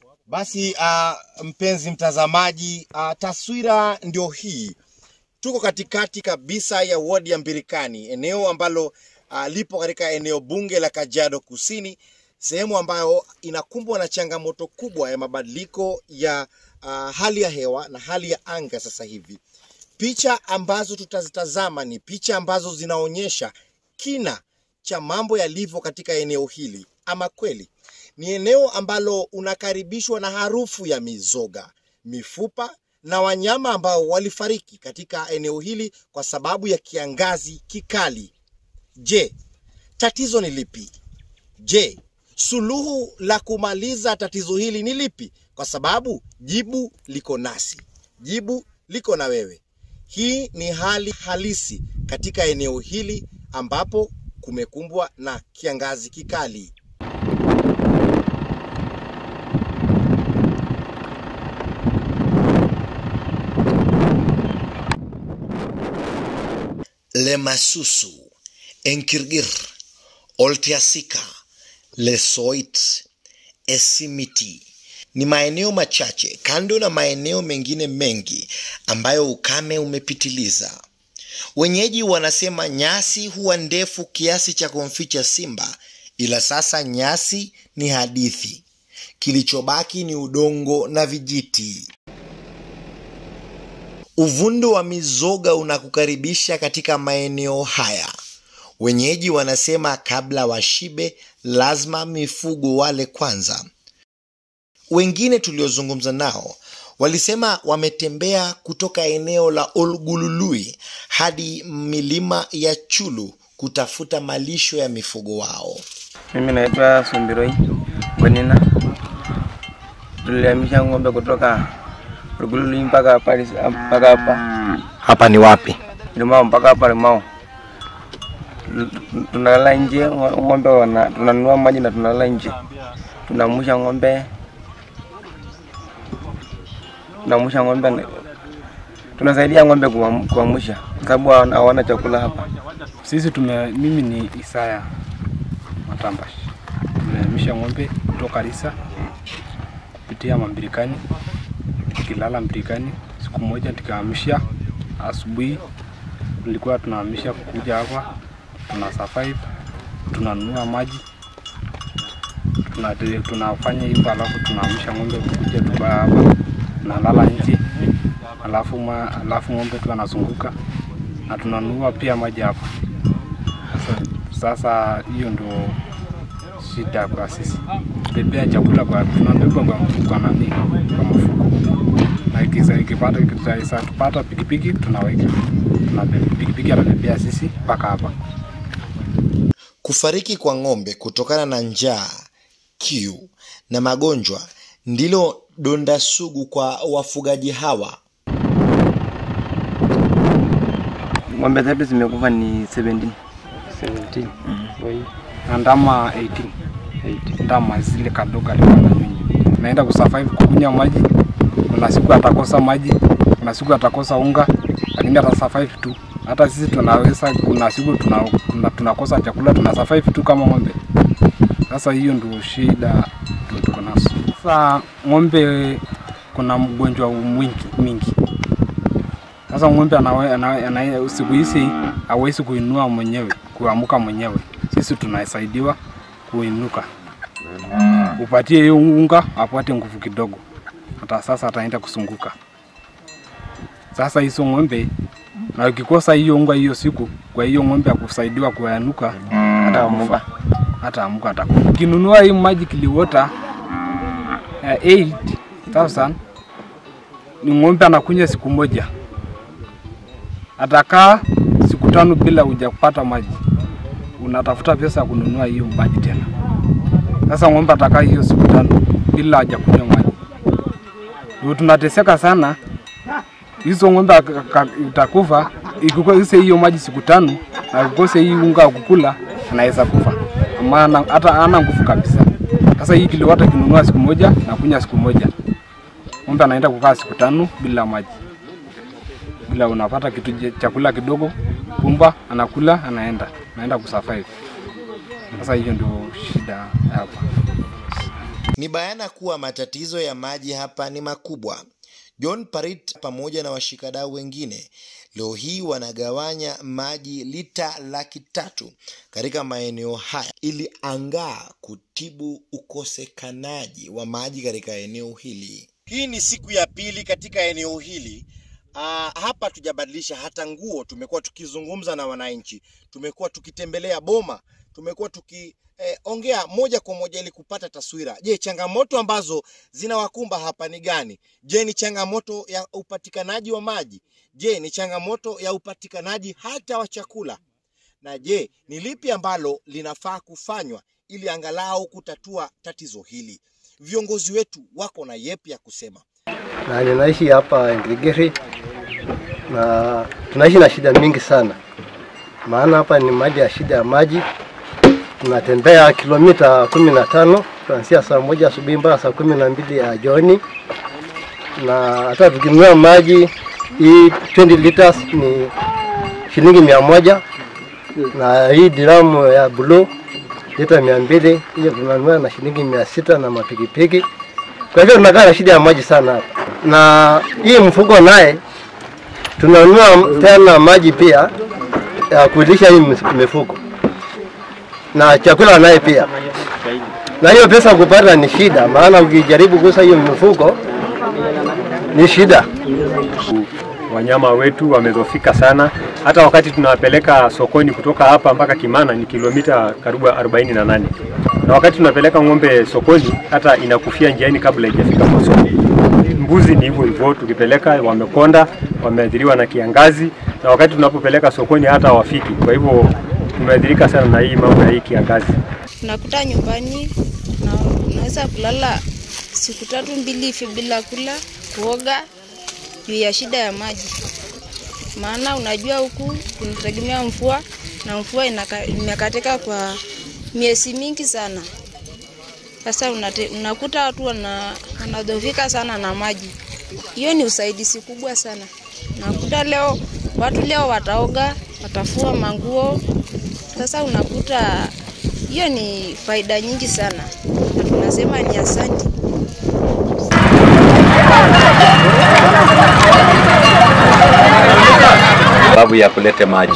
Basi uh, mpenzi mtazamaji, uh, taswira ndio hii. Tuko katikati kabisa ya wadi ya Mbirikani, eneo ambalo uh, lipo katika eneo bunge la Kajiado Kusini, sehemu ambayo inakumbwa na changamoto kubwa ya mabadiliko ya uh, hali ya hewa na hali ya anga sasa hivi. Picha ambazo tutazitazama ni picha ambazo zinaonyesha kina cha mambo yalivyo katika eneo hili. Ama kweli ni eneo ambalo unakaribishwa na harufu ya mizoga, mifupa na wanyama ambao walifariki katika eneo hili kwa sababu ya kiangazi kikali. Je, tatizo ni lipi? Je, suluhu la kumaliza tatizo hili ni lipi? Kwa sababu jibu liko nasi, jibu liko na wewe. Hii ni hali halisi katika eneo hili ambapo kumekumbwa na kiangazi kikali. Lemasusu, Enkirgir, Oltiasika, Lesoit, Esimiti ni maeneo machache kando na maeneo mengine mengi ambayo ukame umepitiliza. Wenyeji wanasema nyasi huwa ndefu kiasi cha kumficha simba, ila sasa nyasi ni hadithi. Kilichobaki ni udongo na vijiti. Uvundo wa mizoga unakukaribisha katika maeneo haya. Wenyeji wanasema kabla washibe, lazima mifugo wale kwanza. Wengine tuliozungumza nao walisema wametembea kutoka eneo la Olgulului hadi milima ya Chulu kutafuta malisho ya mifugo wao. Mimi naitwa Sumbiroi Bonina. Tulihamisha ng'ombe kutoka Olgulului mpaka hapa mpaka hapa Hapa ni wapi? Limao mpaka hapa Limao. Tunalala nje ng'ombe wana, tunanunua maji na tunalala nje. Tunamusha ng'ombe tunamusha ng'ombe, tunasaidia ng'ombe kuam- kuamsha sababu hawana hawana chakula hapa. Sisi tume, mimi ni Isaya Matambash, tumehamisha ng'ombe kutoka Risa kupitia Mambirikani, tukilala Mbirikani. Siku moja tukahamisha asubuhi, tulikuwa tunahamisha kuja hapa, tuna survive, tunanunua maji tuna, tunafanya hivyo, alafu tunahamisha ng'ombe kuja tuka hapa, tunalala nje, alafu, ma, alafu ng'ombe tu anazunguka na tunanunua pia maji hapa. Sasa, sasa hiyo ndio shida kwa sisi, bebea chakula kwa tunabeba kwa, kwa nani kwa mfuko, na ikisa- ikipata ikisa tupata pikipiki tunaweka tunabeba pikipiki anabebea sisi mpaka hapa. Kufariki kwa ng'ombe kutokana na njaa, kiu na magonjwa ndilo donda sugu kwa wafugaji hawa. Ng'ombe zetu zimekufa ni 17. 17 Wai. na ndama 18 8 ndama zile kadogo alikuwa na nyinyi naenda kusurvive kukunywa maji. Kuna siku atakosa maji, kuna siku atakosa unga, lakini atasurvive tu. Hata sisi tunaweza, kuna siku tuna, tuna, tunakosa chakula tuna survive tu kama ng'ombe. Sasa hiyo ndio shida ndio tuko nazo. Sasa ng'ombe kuna mgonjwa mwingi mingi sasa ng'ombe anawe, anawe, anawe, siku hizi hawezi kuinua mwenyewe, kuamuka mwenyewe. Sisi tunasaidiwa kuinuka, upatie hiyo unga apate nguvu kidogo, hata sasa ataenda kusunguka. Sasa hizo ng'ombe na ukikosa hiyo unga hiyo siku, kwa hiyo ng'ombe akusaidiwa kuanuka, Ataamuka. hata amuka atakufa. Ukinunua hii maji Kiliwota eh, 8000 ni ng'ombe anakunywa siku moja atakaa siku tano bila hujapata maji, unatafuta pesa ya kununua hiyo maji tena. Sasa ng'ombe atakaa hiyo siku tano bila hajakunywa maji, ndio tunateseka sana. Hizo ng'ombe aka- aka- itakufa ikikose hiyo maji siku tano na ukose hii unga wa kukula, anaweza kufa maana hata hana nguvu kabisa. Sasa hii Kiliwota kinunua siku moja na kunywa siku moja, ng'ombe anaenda kukaa siku tano bila maji bila unapata kitu je- chakula kidogo, pumba anakula, anaenda anaenda kusurvive. Sasa hiyo ndio shida hapa. Ni bayana kuwa matatizo ya maji hapa ni makubwa. John Parit pamoja na washikadau wengine leo hii wanagawanya maji lita laki tatu katika maeneo haya ili angaa kutibu ukosekanaji wa maji katika eneo hili. Hii ni siku ya pili katika eneo hili. Aa, hapa tujabadilisha hata nguo. Tumekuwa tukizungumza na wananchi, tumekuwa tukitembelea boma, tumekuwa tukiongea eh, moja kwa moja ili kupata taswira. Je, changamoto ambazo zinawakumba hapa ni gani? Je, ni changamoto ya upatikanaji wa maji? Je, ni changamoto ya upatikanaji hata wa chakula? Na je, ni lipi ambalo linafaa kufanywa ili angalau kutatua tatizo hili? Viongozi wetu wako na yepi ya kusema? na ninaishi hapa Ndigiri na tunaishi na shida mingi sana, maana hapa ni mali ya shida ya maji. Tunatembea kilomita kumi na tano kuanzia saa moja asubuhi mpaka saa kumi na mbili ya jioni, na hata tukinunua maji hii 20 liters ni shilingi mia moja na hii diramu ya blue lita mia mbili hiyo tunanunua na shilingi mia sita na mapikipiki. Kwa hivyo tunakaa na shida ya maji sana hapa, na hii mfuko naye tunanunua tena maji pia ya kulisha hii mifuko na chakula naye pia, na hiyo pesa kupata ni shida, maana ukijaribu kuuza hiyo mifuko ni shida. Wanyama wetu wamedhofika sana. Hata wakati tunawapeleka sokoni kutoka hapa mpaka Kimana ni kilomita karibu 48 na wakati tunapeleka ng'ombe sokoni hata inakufia njiani kabla haijafika kwa soko. Mbuzi ni hivyo hivyo, tukipeleka wamekonda, wameathiriwa na kiangazi, na wakati tunapopeleka sokoni hata hawafiki. Kwa hivyo tumeathirika sana na hii mambo ya hii kiangazi. Unakuta nyumbani na unaweza kulala siku tatu mbili hivi bila kula kuoga juu ya shida ya maji, maana unajua huku tunategemea mvua na mvua inaka, imekatika kwa miezi mingi sana. Sasa unate, unakuta watu wana, wanadhofika sana na maji. Hiyo ni usaidizi kubwa sana. Unakuta leo watu leo wataoga, watafua manguo. Sasa unakuta hiyo ni faida nyingi sana, na tunasema ni asante. sababu ya kuleta maji.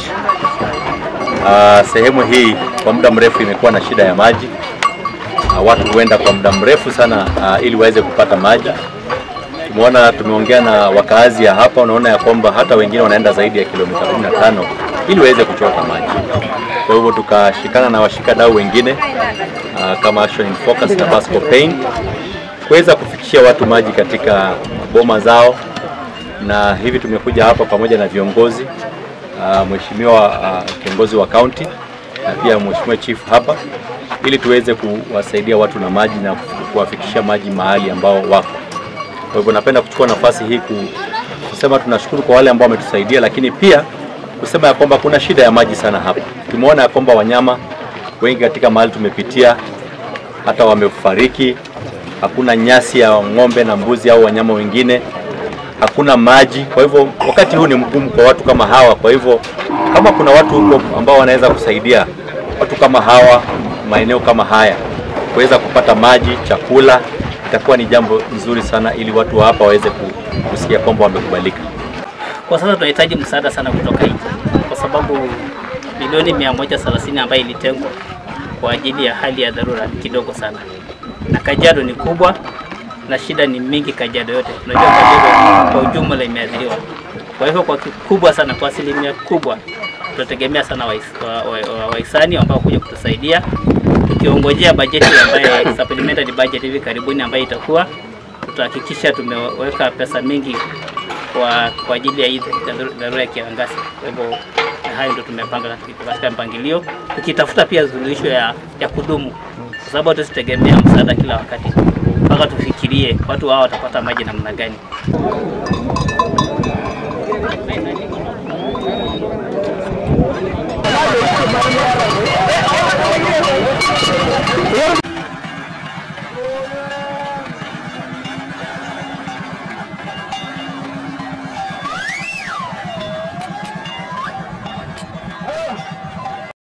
Uh, sehemu hii kwa muda mrefu imekuwa na shida ya maji. Uh, watu huenda kwa muda mrefu sana uh, ili waweze kupata maji. Tumeona, tumeongea na wakaazi ya hapa, unaona ya kwamba hata wengine wanaenda zaidi ya kilomita 15 ili waweze kuchota maji. Kwa hivyo tukashikana na washikadau wengine uh, kama Action in Focus na Basco Pain kuweza kufikishia watu maji katika boma zao, na hivi tumekuja hapa pamoja na viongozi uh, mheshimiwa uh, kiongozi wa kaunti na pia mheshimiwa chief hapa ili tuweze kuwasaidia watu na maji na kuwafikishia maji mahali ambao wako. Kwa hivyo napenda kuchukua nafasi hii ku- kusema tunashukuru kwa wale ambao wametusaidia, lakini pia kusema ya kwamba kuna shida ya maji sana hapa. Tumeona ya kwamba wanyama wengi katika mahali tumepitia hata wamefariki, hakuna nyasi ya ng'ombe na mbuzi au wanyama wengine, hakuna maji. Kwa hivyo wakati huu ni mgumu kwa watu kama hawa. Kwa hivyo kama kuna watu huko ambao wanaweza kusaidia watu kama hawa maeneo kama haya kuweza kupata maji, chakula, itakuwa ni jambo nzuri sana, ili watu wa hapa waweze ku- kusikia kwamba wamekubalika. Kwa sasa tunahitaji msaada sana kutoka nje, kwa sababu milioni 130 ambayo ilitengwa kwa ajili ya hali ya dharura ni kidogo sana, na Kajiado ni kubwa na shida ni mingi Kajiado yote. Tunajua Kajiado kwa ujumla imeathiriwa. Kwa hivyo kwa kikubwa sana, kwa asilimia kubwa tunategemea sana wahis- wa- wa- wa- wahisani ambao kuja kutusaidia, tukiongojea bajeti ambaye supplementary budget hivi karibuni ambayo itakuwa tutahakikisha tumeweka pesa mingi kwa, kwa ajili ya hii dharu- dharura ya kiangazi. Kwa hivyo na hayo ndio tumepanga katika- katika mpangilio, tukitafuta pia suluhisho ya, ya kudumu, kwa sababu tusitegemea msaada kila wakati, mpaka tufikirie watu hao watapata maji namna gani.